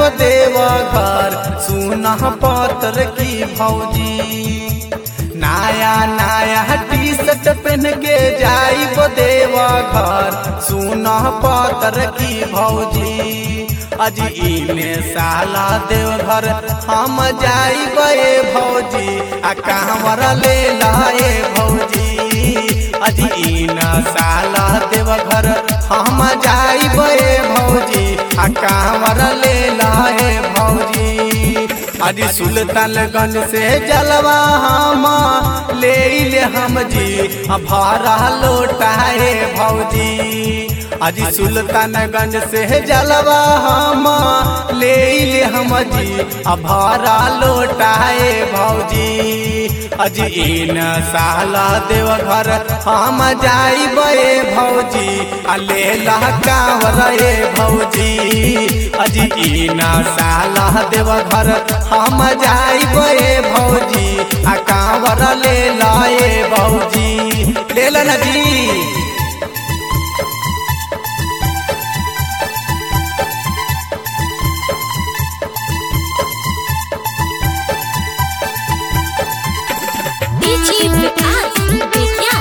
देव घर सुना पत्र की भौजी नया नया टी शर्ट पहन के जाइब देव घर सुना पत्र की भौजी अज इने साला देव घर हम जाइब ए भौजी आ कांवर ले लाए भौजी अज इन साला देव घर हम जाइब ए भौजी आ कांवर ले लाए भौजी अज सुल्तानगंज से जलवा हम ले ले हम जी आ भाड़ा लौटाए भौजी अज सुल्तानगंज से जलवा हम ले ले हम जी आ भाड़ा लौटाए भौजी अज इन साला देव घर हम जाइब ए भौजी आ ले ला कांवर ए भौजी अज इन साला देव घर हम जाइब ए भौजी आ कांवर ले लाए भौजी ले ला ना जी डीजी विकास बेतिया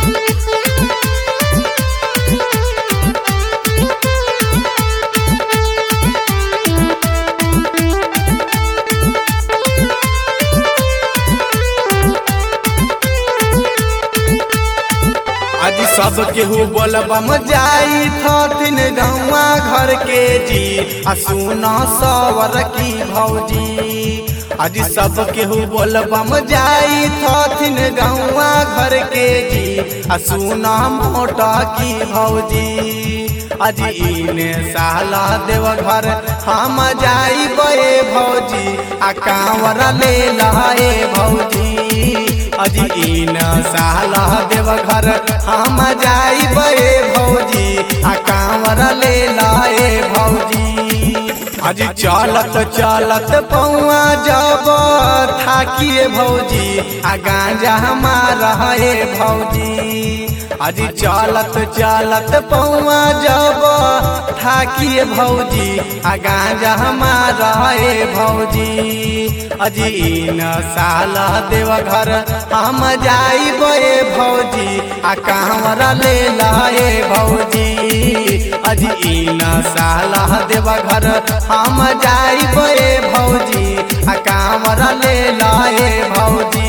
आज सब केहू बोलबम जाई थथिन गौवा घर के जी आ सुना सवर की भौजी आज सब केहू बोलबम जाई थथिन गौवा घर के जी आ सुना मोटा की भौजी आज इने साला देव घर हम जाई बे भौजी आ कांवर ले लाए भौजी अज इन साला देव घर हम जाई बे भौजी आ कांवर ले लाए भौजी अज चलत चलत पौआ जब थाकिए भौजी आ गांजा हमारा है भौजी अज चलत चलत पौआ जब थाकिए भौजी आ गांजा हमारा है भौजी अज इन साला देव घर हम जाई बे भौजी आ कांवर ले लाए भौजी अज इन साला देव घर हम जाई बे भौजी आ कांवर ले लाए भौजी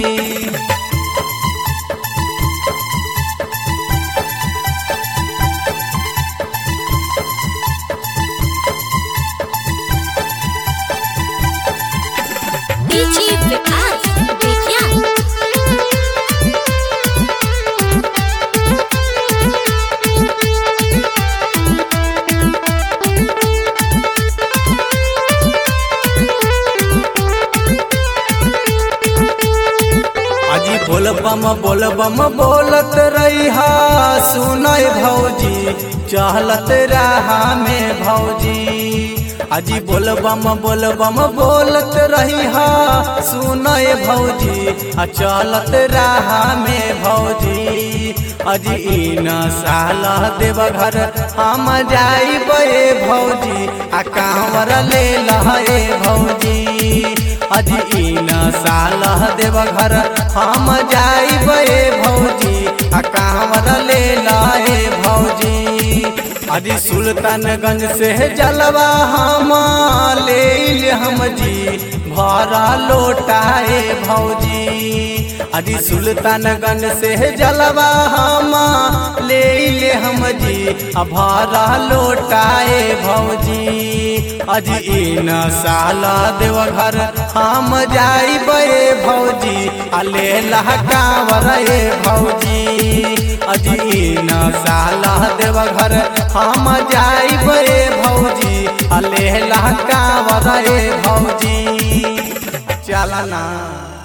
डीजी विकास बेतिया अजी बोलबम बोलबम बोलत रही सुनय भौजी चहलत रहा में भौजी अजी बोलबम बोलबम बोलत रही सुनय भौजी आ चलत रहा में भौजी अजी इन साला देव घर हम जाई बे भौजी आ कांवर ले लहे भौजी अज इन साल देव घर हम जाई बे भौजी आ कांवर ले लाए भौजी अज सुल्तानगंज से जलवा हम ले ले हम जी भरा लोटाए भौजी अजी सुल्तानगंज से जलवा हम ले ले हम जी आ भरा लोटाए भौजी अजी इन साला देव घर हम जाई बे भौजी आ ले लहकावर ए भौजी अजी इन साला देव घर हम जाई बे भौजी आ ले लहकावर ए भौजी चलना